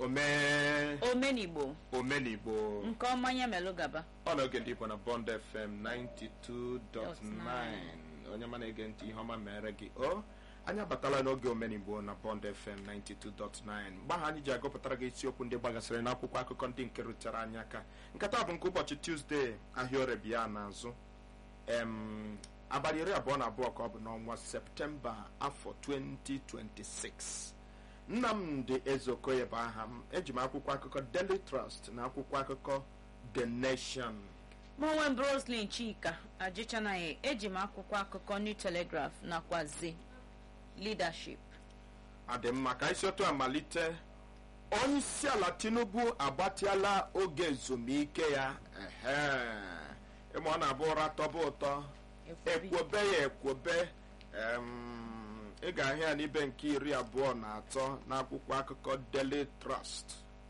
omee omenigbo omenigbo nke ọma ya melụ gaba ọ na oge ndị igbo na bond fm 92.9 onye ma na-ege ntị ihe ọma mere gị o anyị abatala n'oge omenigbo na bond fm 92.9 mgbe ahụ anyị ji agụpụtara gị isiokwu ndị gbagasịrị n'akwụkwọ akụkọ ndị nke rutere anyị aka nkata bụ nke ụbọchị tuzdee ahịa orebia n'azụ em abalị iri abụọ na abụọ ka ọ bụ n'ọnwa septemba afọ 2026 nnamdị ezeokoye bụ aha m eji m akwụkwọ akụkọ daily trust na akwụkwọ akụkọ the nation mụnwe m roslyn chika ajịchanaghị eji m akwụkwọ akụkọ new telegraph nakwazi leadership adị mma ka isi otu amalite onye isi ala tinubu agbatịala oge ezumike ya ehe ịma ọ na-abụ ụra tọba ụtọ ekwobe ya ekwobe em, ị ga-ahụ ya n'ibe nke iri abụọ na atọ n'akwụkwọ akụkọ daily trust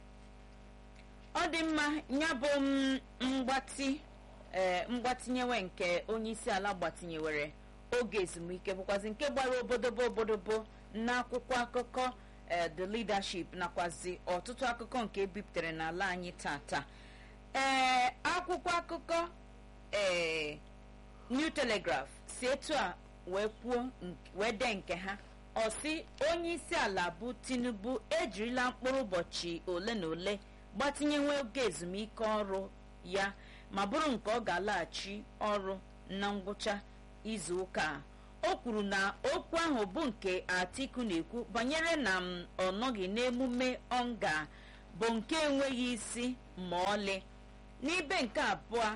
ọ dị mma ya bụ m mgbatị ee mgbatinyewe nke onye isi ala gbatinyewere oge ezumike bụkwazi nke gbara obodobo obodobo n'akwụkwọ akụkọ ee the leadership nakwazi ọtụtụ akụkọ nke ebipụtara n'ala anyị tata ee akwụkwọ akụkọ ee new telegraph si etu a wee kwuo nk- wee dee nke ha ọ sị onye isi ala bụ tinubu ejirila mkpụrụ ụbọchị ole na ole gbatinyewe oge ezumike ọrụ ya ma bụrụ nke ọ ga-alaghachi ọrụ na ngwụcha izu ụka a. o kwuru na okwu ahụ bụ nke atiku na-ekwu banyere na m ọ nọghị n'emume ọnga bụ nke enweghị isi ma ọlị n'ibe nke abụọ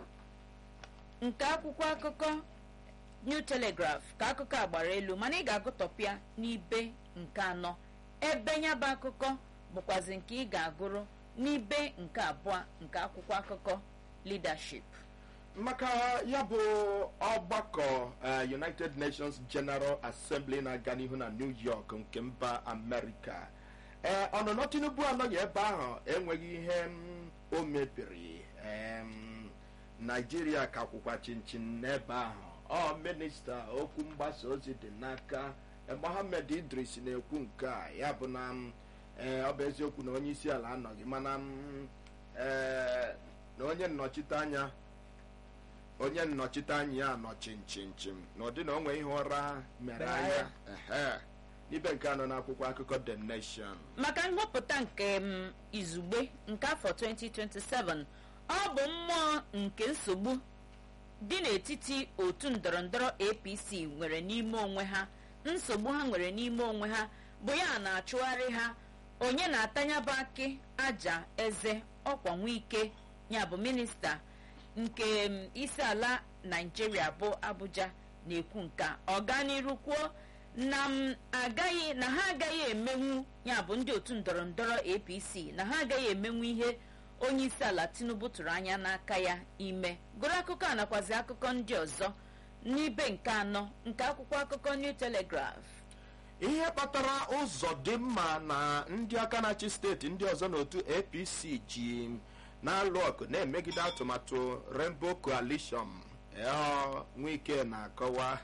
nke akwụkwọ akụkọ new telegraph ka akụkọ a gbara elu mana ị ga-agụtọpịa n'ibe nke anọ ebe ya bụ akụkọ bụkwazi nke ị ga-agụrụ n'ibe nke abụọ nke akwụkwọ akụkọ leadership maka ya bụ ọgbakọ eh, united nations general assembly na-aga n'ihu na new york nke mba amerịka ee ọnụnọ tinubu anọghị ebe ahụ enweghị ihe mm, o mebiri em, naijiria ka kwụkwa chinchin n'ebe ahụ ọ minista okwu mgbasa ozi dị n'aka eh, mohammed idris na-ekwu nke a ya bụ na mm, eh, ọ bụ eziokwu na onye isi ala anọghị mana mm, eh, na onye nnọchite anya onye nnọchite anya ya nọ chimchimchim na ụdị na o nwee ihe ụra mere Mere anya ehe n'ibe nke anọ n'akwụkwọ akụkọ the nation maka nhọpụta nke m izugbe nke afọ 2027 ọ bụ mmụọ nke nsogbu dị n'etiti otu ndọrọndọrọ apc nwere n'ime onwe ha nsogbu ha nwere n'ime onwe ha bụ ya na-achụgharị ha onye na-atanyaba akị aja eze ọkwa nwike ya bụ minista nke m, isi ala naijiria bụ abuja na-ekwu nke a. ọganiru kwuo na m agaghị na ha agaghị emenwu ya bụ ndị otu ndọrọ ndọrọ apc na ha agaghị emenwu ihe onye isi ala tinubu tụrụ anya n'aka ya ime gụrụ akụkọ a nakwazi akụkọ ndị ọzọ n'ibe nke anọ nke akwụkwọ akụkọ new telegraph ihe kpatara ụzọ dị mma na ndị aka na-achị steeti ndị ọzọ n'otu apc ji na-alụ ọgụ na-emegide atụmatụ rainbow coalition ọ, nwike na-akọwa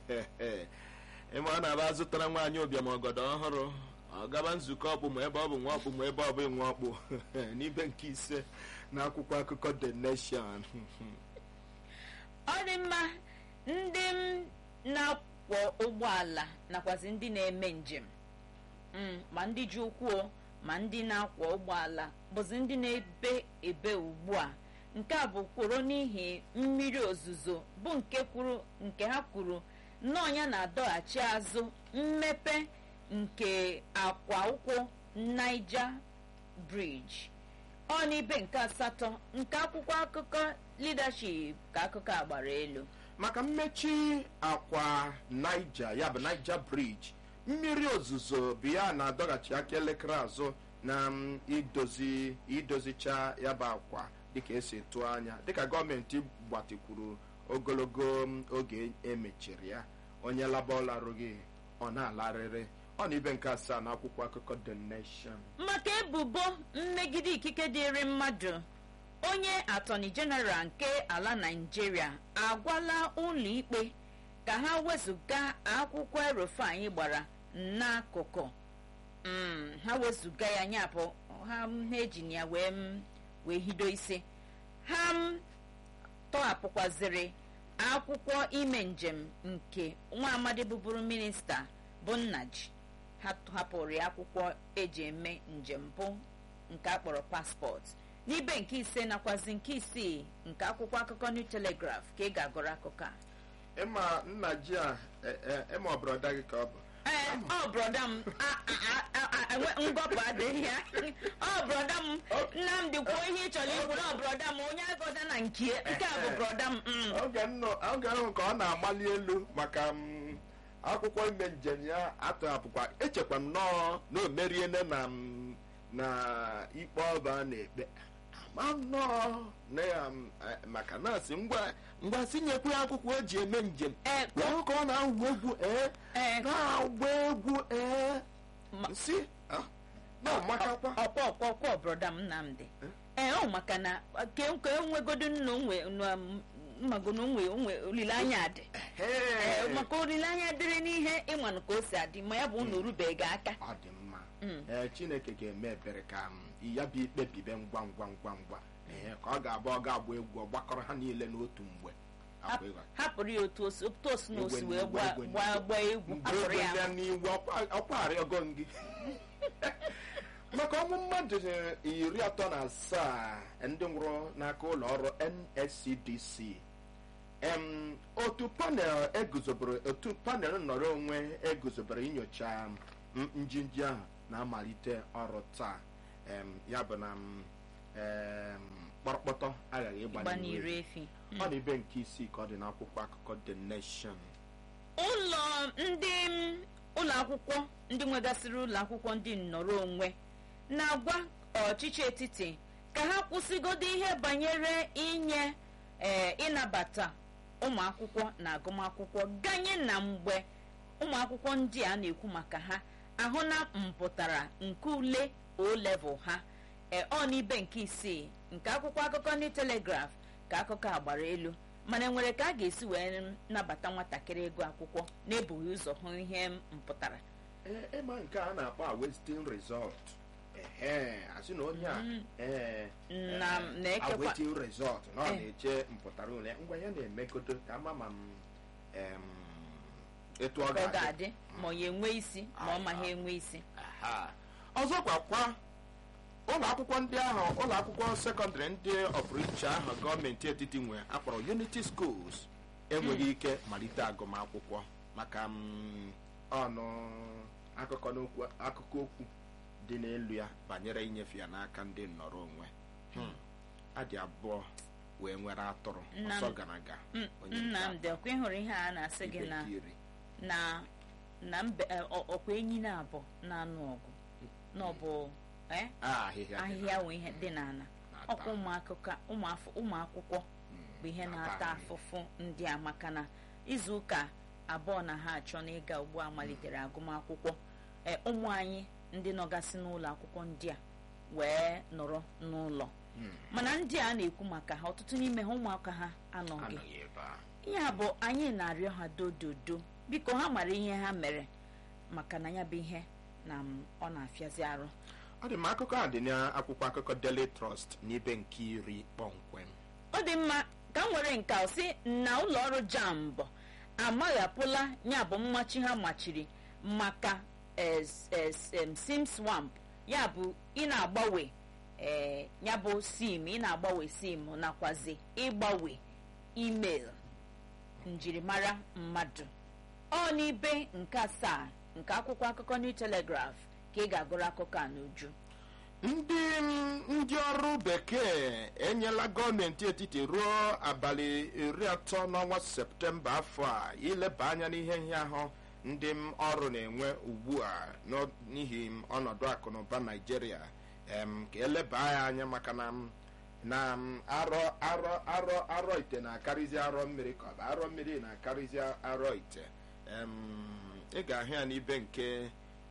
ịma ọ na-aba zụtara nwaanyị ụbịam ọgọdọ ọhụrụ ọ gaba nzukọ ọkpụ ma ebe ọ bụ nwa ọkpụ ma ebe ọ bụ nwa ọkpụ n'ibe nke ise na akwụkwọ akụkọ the nation ọ dị mma ndị m na-akwọ ụgbọala nakwazi ndị na-eme njem Mm, ma ndị ji ụkwụ o, ma ndị na-akwọ ụgbọala bụzi ndị na-ebe ebe ugbu a nke a bụ kworo n'ihi mmiri ozuzo bụ nke kwuru nke ha kwuru nnọọ ya na-adọghachi azụ mmepe nke akwa ụkwụ Niger Bridge ọ n'ibe nke asatọ nke akwụkwọ akụkọ leadership ka akụkọ a gbara elu maka mmechi akwa niger ya bụ niger bridge mmiri ozuzo bụ ya na-adọghachi aka elekere azụ na mm, idozi idozicha ya bụ akwa dịka esi tụọ anya dịka gọọmenti gbatikwuru ogologo mm, oge emechiri ya onye laba ọlarụghị ọ na-alarịrị ọ na ibe nke asaa na akwụkwọ akụkọ the nation maka ebubo mmegide ikike dịrị mmadụ onye atọni jeneral nke ala naijiria agwala ụlọ ikpe ka ha wezụga akwụkwọ erofe anyị gbara n'akụkụ Mm, ha wezụga ya nya bụ ha ha eji na ya wee m wee hido isi ha m tọhapụkwaziri akwụkwọ ime njem nke nwa amadi bụbụrụ minista bụ nnaji ha hapụrụ ya akwụkwọ eji eme njem bụ nke a kpọrọ paspọtụ n'ibe nke ise nakwazi nke isii nke akwụkwọ akụkọ new telegraph ka ị ga-agụrụ akụkọ a ịma nna ji a e- e- ịma ọbụrọda gị ka ọ bụ ee ọ brọda m a- a- a- a- enwe- ngọpụ adịghị ya ọ brọda m nnamdị kwuo ihe ị chọrọ ikwu na ọ brọda m onye agọda na nke nke a bụ brọda m mm. oge nnọ- oge ahụ ka ọ na-amali elu maka m, akwụkwọ ime njem ya atọhapụkwa echekwa m nọọ na o meriene na m, na ikpe ọba a na-ekpe ama nnọọ na ya m, eh, maka na-asị ngwa ngwa sinyekwu ya akwụkwọ o ji eme njem Ee, wee ka ọ na-agwụ egwu ee ee na-agba egwu ee Ma- si ah, na-amakakwa ọkwa ọkwa ọkwa brọda m nnamdị ee ọ maka na ka ka enwegodo nna onwe mmagono onwe onwe olileanya dị ee Ee, maka olileanya dịrị n'ihe ịmanụ ka o si adị ma ya bụ na orubeghị aka ọ dị mma Mm. ee chineke ga-eme ebere ka m, ya bụ ikpe bibe ngwa ngwa ngwa ngwa ee ka ọ ga-abụ ọ ga-agba egwu ọ gbakọrọ ha niile n'otu mgbe Hap- Akwa ịghọ. hapụrụ ya otu osi otu osi na osi Egwe wee n'igwe, gbaa egwe gbaa n'igwe. gbaa egwu mgbe hapụrụ egwe ya ya n'iwu ọkwa- ọkwa arịọgo m gị maka ọnwụ mmadụ iri atọ na asaa ndị nwụrụ n'aka ụlọ ọrụ nscdc em otu panel eguzobere otu panel nnọrọ onwe eguzobere inyocha m- njinji ahụ na-amalite ọrụ taa em ya bụ na m, em, kpọrọkpọtọ aghaghị ịgba ịgba n'iru n'ire efi. efi ọ dị ibe nke isii ka ọ dị n'akwụkwọ akụkọ the nation ụlọ ndị m, ụlọ akwụkwọ ndị nwegasịrị ụlọ akwụkwọ ndị nnọrọ onwe na-agwa ọchịchị etiti ka ha kwụsịgodo ihe banyere inye ee ịnabata ụmụ akwụkwọ na agụmakwụkwọ ganye na mgbe ụmụ akwụkwọ ndị a na-ekwu maka ha ahụ na mpụtara nke ule o level ha ee ọ n'ibe nke isii nke akwụkwọ akụkọ ndị telegraf ka akụkọ a gbara elu mana enwere ka a ga-esi wee nabata nwatakịrị ego akwụkwọ na-ebughị ụzọ hụ ihe mpụtara ee ịma nke a na-akpọ a westin result ehe asị na onye a ee Na- ee, na-ekekwa- a waiting result na ọ Eh. na-eche mpụtara ule ngwa ya na-emegodo ka ama ma m em, etu ọ ka ọ ga-adị ga-adị ma ọ ya enwe isi ma ọ ma ha enwe isi Aha. ọzọkwa kwa ụlọ akwụkwọ ndị ahụ ụlọ akwụkwọ sekọndịrị ndị ọpụrụiche ahụ gọọmenti etiti nwe akpọrọ unity schools enweghị ike malite agụmakwụkwọ maka mm, ọnụ akụkọ n'okwu akụkọ okwu dị n'elu ya banyere inyefe ya n'aka ndị nnọrọ onwe Hmm. adị abụọ wee nwere atụrụ Nnam- ọsọ gara aga Mm, onye nke nnamdị ọkwa ịhụrụ ihe a na-asị gị na ibekiri. na na mbe eh, ọ- ọkwa enyi na-abụ na-anụ ọgụ na ọ bụ eh, Ah, ahịhịa dị ahịhịa wee ihe dị n'ala na-ata. ọkwa ụmụakụkọ ụmụafọ ụmụakwụkwọ Mm, bụ ihe ata na-ata nri. afụfụ ndị a maka na izu ụka abụọ na ha achọ n'ịga ugbu a malitere agụmakwụkwọ ee ụmụ anyị ndị nọgasị n'ụlọ akwụkwọ ndị a wee nọrọ n'ụlọ Mm, mana ndị a na-ekwu maka ha ọtụtụ n'ime ha ụmụaka ha anọghị anọghị ebe a ihe a bụ anyị na-arịọ ha dododo biko ha mara ihe ha mere maka na ya bụ ihe na m, ọ na-afịazi arụ ọ dị m akụkọ a dị n'akwụkwọ akụkọ Daily Trust n'ibe nke iri kpọmkwem ọ dị mma ka m nwere nke a sị na ụlọ ọrụ jambọ amaghapụla ya bụ mmachi ha machiri maka es- es- em, sim swamp ya bụ ị na-agbanwe eh, ya bụ sim ị na-agbanwe sim nakwazi ịgbanwe email njirimara mmadụ ọ n'ibe nke asaa nke akwụkwọ akụkọ New Telegraph ka ị ga-agụrụ akụkọ a n'uju ndị ndị ọrụ bekee enyela gọọmenti etiti ruo abalị iri atọ n'ọnwa septemba afọ a ileba anya n'ihe nhịahụ ndị m ọrụ na-enwe ugbu a n'ọ- n'ihi m ọnọdụ akụnụba naijiria em, ka eleba ya anya maka na m na m arọ arọ arọ arọ ite na-akarịzi arọ mmiri ka ọ bụ arọ mmiri na-akarịzi arọ ite em, ị ga-ahụ ya n'ibe nke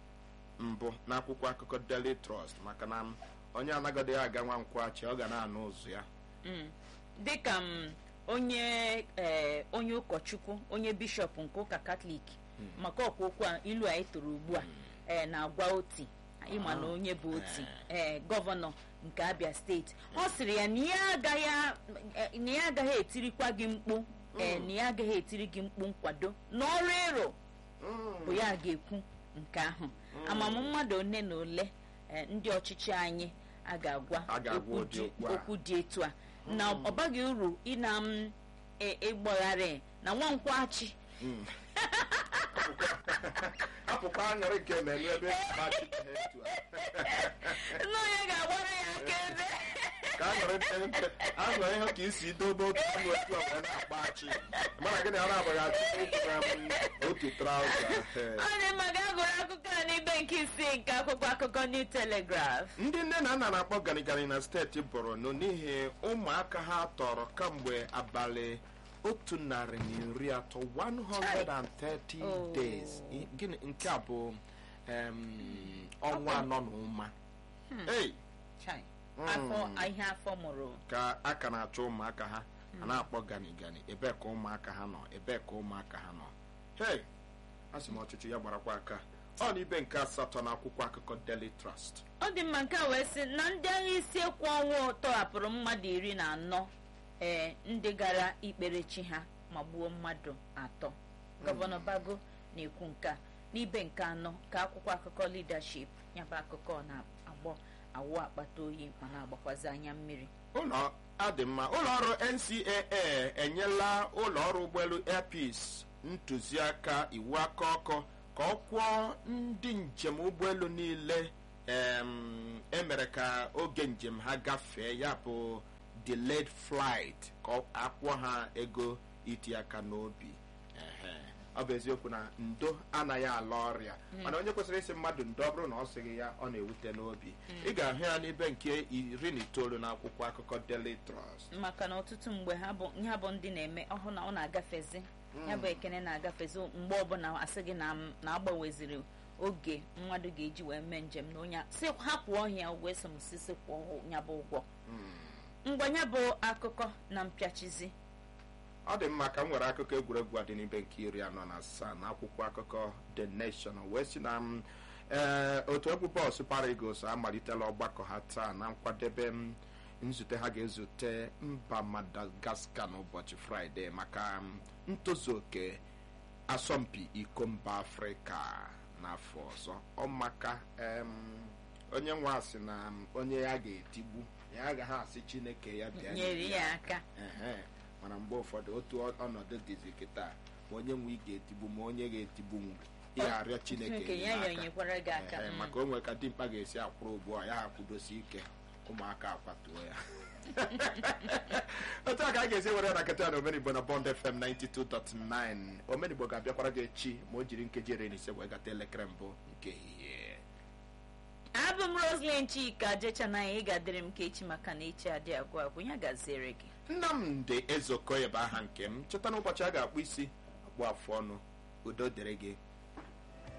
mbụ n'akwụkwọ akụkọ Daily Trust maka na m, onye anaghịdị aga nwa nkwụachi ọ ga na-anụ ụzụ ya Mm. dịka m onye eh, onye ụkọchukwu onye bishọp nke ụka katọlik maka ọkwa okwu a ilu anyị toro ugbu a eh, na-agwa oti ịma na onye bụ oti ee gọvanọ nke abia steeti ọ sịrị ya na ya agaghị a- eh, na ya agaghị etirikwa gị mkpu ee na ya agaghị etiri gị mkpu nkwado n'ọrụ ịrụ bụ ya ga-ekwu nke ahụ amamụ mmadụ one na ole eh, ndị ọchịchị anyị a ga-agwa A ga-agwa okwu ụdị dị- okwu a. okwu dị etu a na ọ baghị uru ịna m e- ịgbagharị na nwankwachi apụkwa aṅụrị nke na-elu ebe mmachi ha etu a nna onye ga-agbara ya aka ebe ka aṅụrị aṅụrị ihe ka isi dobe otu anụ otu a wee na-akpa achị mana gịnị ara agbaghị achị ụkwụ na m otu trauza ọ dị mma gaa gụrụ akụkọ a n'ibe nke isii nke akwụkwọ akụkọ New Telegraph ndị nne na nna na-akpọ ganigani na steeti borno n'ihi ụmụaka ha tọrọ kamgbe abalị otu narị na iri atọ 130 Oh. days I- gịnị nke a bụ em, ọnwa anọ na ụma ei Chai. afọ ihe afọ mụrụ ka a ka na-achọ ụmụaka ha a na-akpọ ganigani ebee ka ụmụaka ha nọ ebee ka ụmụaka ha nọ hei a sị m ọchịchị ya gbarakwa aka ọ na ibe nke asatọ na akwụkwọ akụkọ Daily Trust ọ dị mma nke a wee sị na ndị agha isi ekwu ọnwụ tọhapụrụ mmadụ iri na anọ ee ndị gara ikpere chi ha ma gbuo mmadụ atọ gọvanọ bago na-ekwu nke a n'ibe nke anọ ka akwụkwọ akụkọ leadership nyaba akụkọ na-agbọ awụ akpata oyi ma na-agbakwazi anya mmiri ụlọ adị mma ụlọ ọrụ ncaa enyela ụlọ ọrụ ụgbọelu air peace ntụziaka iwu aka ọkụ ka ọ kwụọ ndị njem ụgbọelu niile em, emere ka oge njem ha gafee ya bụ delayed flight ka ọ- akwụọ ha ego iti aka n'obi Ehe. ọ bụ eziokwu na ndo anaghị ala ọrịa mana onye kwesịrị isi mmadụ ndo ọ bụrụ na ọ sịghị ya ọ na-ewute n'obi ị ga-ahụ ya n'ibe nke iri na itoolu na akwụkwọ akụkọ Daily Trust maka na ọtụtụ mgbe ha bụ ha bụ ndị na-eme ọhụ na ọ na-agafezi ya bụ ekene na-agafezi mgbe ọbụla asị gị na na agbaweziri oge mmadụ ga-eji wee mee njem na onye a- sị ha kwụọ ya ụgwọ eso m sisi kwụọ ya bụ ụgwọ mgbe ya bụ akụkọ na mpịachizi ọ dị mma ka m nwere akụkọ egwuregwu a dị n'ibe nke iri anọ na asaa na akwụkwọ akụkọ The Nation wee si na m ee otu egwu bọọlụ Super Eagles amalitela ọgbakọ ha taa na nkwadebe m nzute ha ga-ezute mba Madagascar n'ụbọchị Fraịde maka m, ntozu oke asọmpi iko mba Afrịka n'afọ ọzọ ọmaka em, onye nwe asị na m, onye ya ga-etigbu ya agaghị asị Chineke ya bịa nyere nyere ya aka Ehe, mana mgbe ụfọdụ otu ọ- ọnọdụ dịzi kịta ma onye nwe ị ga-etigbu ma onye ga-etigbu m ị arịọ chineke Chineke ya enyemaka. yonyekwara gị aka Ehe, mm. maka o nwere ka dimkpa ga-esi akwụrụ ugbu a ya akwụdosi ike ụmụaka akwatuo ya otu a ka a ga-esi were na nkịta na omenigbo na bond fm 92.9 omenigbo ga-abịakwara gị echi ma o jiri nkeji iri na ise wee gata elekere mbụ nke ehihie abụ m Roslyn Chika jechanaya ị ga-adịrị m ka echi maka na echi adị agwụ agwụ ya gaziere gị nnamdị ezeokoye bụ aha nke m cheta n'ụbọchị a ga-akpụ isi akpụ afụ ọnụ udo dịrị gị